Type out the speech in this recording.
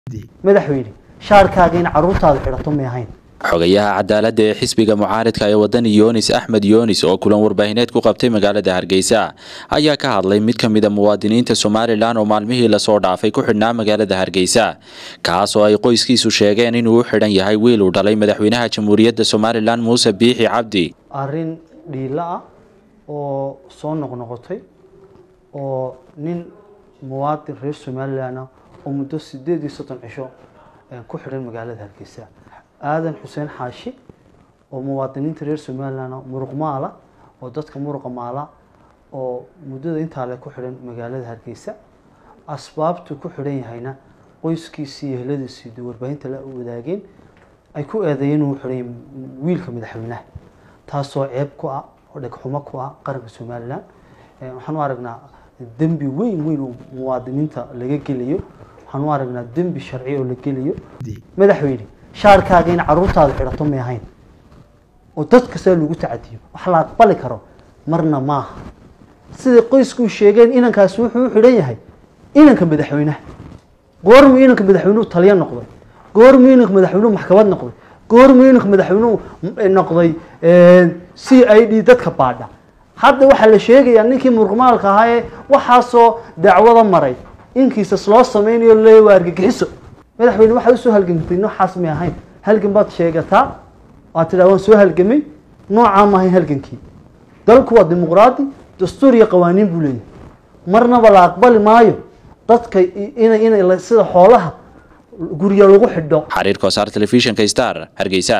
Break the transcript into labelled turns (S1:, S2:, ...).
S1: madaxweyne shaarkaaga in caruurtaada xidhato may ahayn
S2: xogayaha cadaaladda ee xisbiga mucaaridka ee wadani yoonis axmed yoonis oo kulan warbaahineed ku qabtay magaalada hargeysa ayaa ka hadlay mid ka mid a muwaadiniinta somalilan oo maalmihii lasoo dhaafay ku xidhnaa magaalada hargeysa kaas oo ay qoyskiisu sheegeen inuu u xidhan yahay wiil uu dhalay madaxweynaha jamhuuriyadda somalilan muuse biixi cabdi
S1: arrin dhiilo ah oo soo noqnoqotay oo nin muwaadin reer somalilan ah oo muddo sideed iyo soddon cisho ku xidhan magaalada hargeysa aadan xuseen xaashi oo muwaadiniinta reer somalilan muruq maala oo dadka muruqa maala oo muddada intaa le ku xidhan magaalada hargeysa asbaabtuu ku xidhan yahayna qoyskiisii iyo heladiisii warbaahinta la wadaageen ay ku eedeeyeen inuu xidhan yahay wiilka madaxweynaha taasoo ceeb ku ah oo dhegxumo ku ah qaranka somalilan waxaan u aragnaa dembi weyn weyn oo muwaadiniinta laga gelayo waxaan u aragnaa dembi sharci oo la gelayo madaxweyne shaarkaaga in caruurtaada xidhato may ahayn oo dad kastaa lagu tacadiyo wax la aqbali karo marna maaha siday qoysku sheegeen inankaasi wuxuu u xidhan yahay inanka madaxweynaha goormuu inanka madaxweynuhu taliyo noqday goormuu inanka madaxweynuhu maxkamad noqday goormuu inanka madaxweynuhu noqday c i d dadka baadha hadda waxaa la sheegayaa ninkii muruqmaalka ahaa ee waxaasoo dacwada maray inkiisas loo sameynayo le waa argagixiso madaxweyne waxaad usoo halgamtay noocaas may ahayn halgan baad sheegataa waad tidhaa waan soo halgamay noocaa ma ahayn halgankii dalku waa dimuqraadi dastuur iyo qawaaniin buu leeyahay marnaba la aqbali maayo dadka ina ina sida xoolaha guryo lagu xidho
S2: xariirka wasaar telefishinka star hargeysa